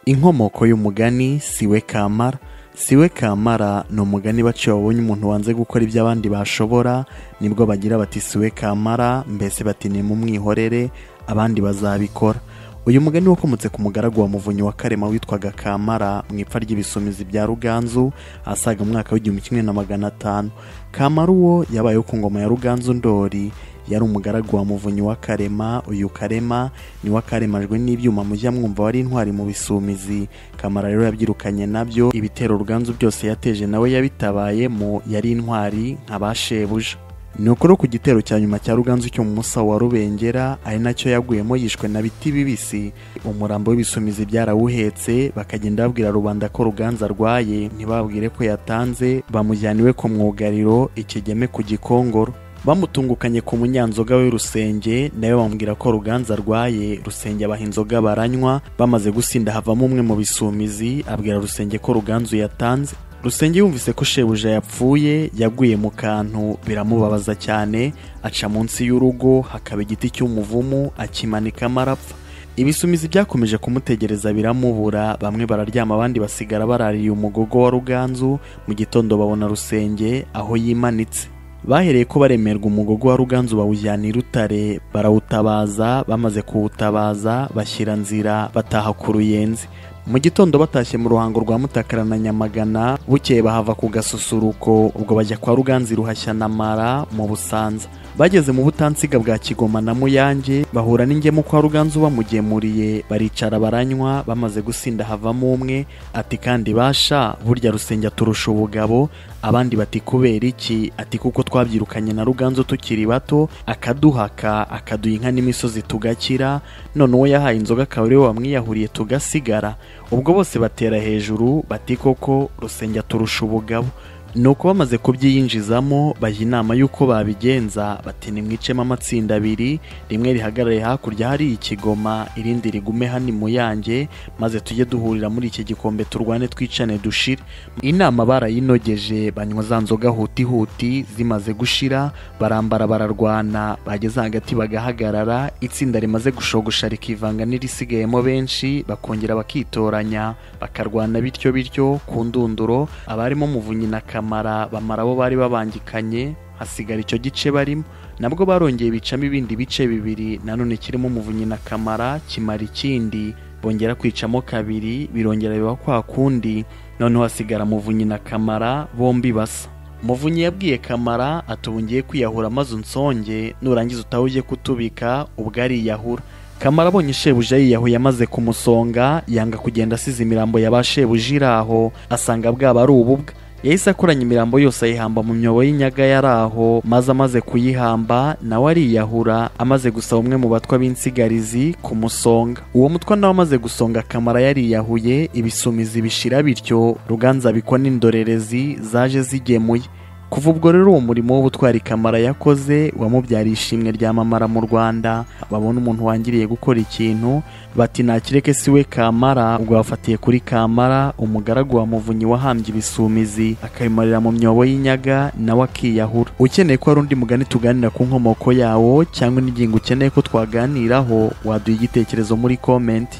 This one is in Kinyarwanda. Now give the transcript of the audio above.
inkomoko y'umugani siwe kamara siwe kamara ni umugani baciye wabonye umuntu wanze gukora ibyo abandi bashobora nibwo bagira bati siwe kamara mbese bati ni mumwihorere abandi bazabikora uyu mugani wakomotse ku mugaragu wa muvunyi wa karema witwaga kamara mu ipfa ry'ibisumizi bya ruganzu asaga mu mwaka w'igihumbi kimwe na magana atanu kamara uwo yabayeho ku ngoma ya ruganzu ndori yari umugaragu wa muvunyi wa karema uyu karema ni we karemajwe n'ibyuma mujya mwumva wari intwari mu bisumizi kamara rero yabyirukanye nabyo ibitero ruganzu byose yateje nawe yabitabayemo yari intwari nka ba shebuja ni ukuri ku gitero cya nyuma cya ruganzu cyo mu musa wa rubengera ari nacyo yaguyemo yishwe na biti bibisi umurambo w'ibisumizi byarawuhetse bakagenda babwira rubanda ko ruganzu arwaye ntibabwire ko yatanze bamujyana iwe ku mwugariro ikigeme ku gikongoro bamutungukanye ku munyanzoga we rusenge nawe bamubwira ko ruganza arwaye rusenge abaha inzoga baranywa bamaze gusinda havamo umwe mu bisumizi abwira rusenge ko ruganzu yatanze rusenge yumvise ko shebuja yapfuye yaguye mu kantu biramubabaza cyane aca munsi y'urugo hakaba igiti cy'umuvumu akimanikamo arapfa ibisumizi byakomeje kumutegereza biramubura bamwe bararyama abandi basigara barariye umugogo wa ruganzu mu gitondo babona rusenge aho yimanitse bahereye ko baremerwa umugogo wa ruganzu bawujyana i rutare barawutabaza bamaze kuwutabaza bashyira nzira bataha ku ruyenzi mu gitondo batashye mu ruhango rwa mutakara na nyamagana bukeye bahava ku gasusuruko ubwo bajya kwa ruganzi ruhashya na mara mu busanza bageze mu butansiga bwa kigoma na muyange bahura n'ingemu kwa ruganzu bamugemuriye baricara baranywa bamaze gusinda havamo umwe ati kandi basha burya rusenge turusha ubugabo abandi bati kubera iki ati kuko twabyirukanye na ruganzu tukiri bato akaduhaka akaduha inka n'imisozi tugakira none uwo yahaye inzoga akaba ariwe wamwiyahuriye tugasigara ubwo bose batera hejuru bati koko rusenge turusha ubugabo ni uko bamaze kubyiyinjizamo bajya inama y'uko babigenza bati nimwicemo amatsinda abiri rimwe rihagarare hakurya hari ikigoma irindi rigume hano muyange maze tujye duhurira muri iki gikombe turwane twicane dushire inama barayinogeje banywa za nzoga huti huti zimaze gushira barambara bararwana bageze hagati bagahagarara itsinda rimaze gushogosha rikivanga n'irisigayemo benshi bakongera bakitoranya bakarwana bityo bityo ku ndunduro abarimo muvunyi na kamara bamara abo bari babangikanye hasigara icyo gice barimo nabwo barongeye bicamo ibindi bice bibiri nanone kirimo umuvunyi na kamara kimara ikindi bongera kwicamo kabiri birongera biba kwa kundi noneho hasigara muvunyi na kamara bombi basa muvunyi yabwiye kamara atubungiye kwiyahura maze unsonge nurangiza utaha ujye kutubika ubwo ariyahura kamara abonye shebuja yiyahuye amaze kumusonga yanga kugenda asize imirambo ya ba shebuja iri aho asanga bwaba ari ububwe yahise akoranya imirambo yose ayihamba mu myobo y'inyaga yari aho maze amaze kuyihamba nawe ariyahura amaze gusaba umwe mu batwa b'insigarizi kumusonga uwo mutwa nawe amaze gusonga kamara yariyahuye ibisumizi bishira bityo ruganza bikwa n'indorerezi zaje zigemuye kuva ubwo rero uwo murimo w'ubutwari kamara yakoze wamubyariye ishimwe rya mamara mu rwanda babona umuntu wangiriye gukora ikintu bati nakireke siwe kamara ubwo bafatiye kuri kamara umugaragu wa muvunyi wahambye ibisumizi akabimarira mu myobo y'inyaga nawe akiyahura ukeneye ko hari undi mugani tuganira ku nkomoko yawo cyangwa n'ingingo ukeneye ko twaganiraho waduha igitekerezo muri komenti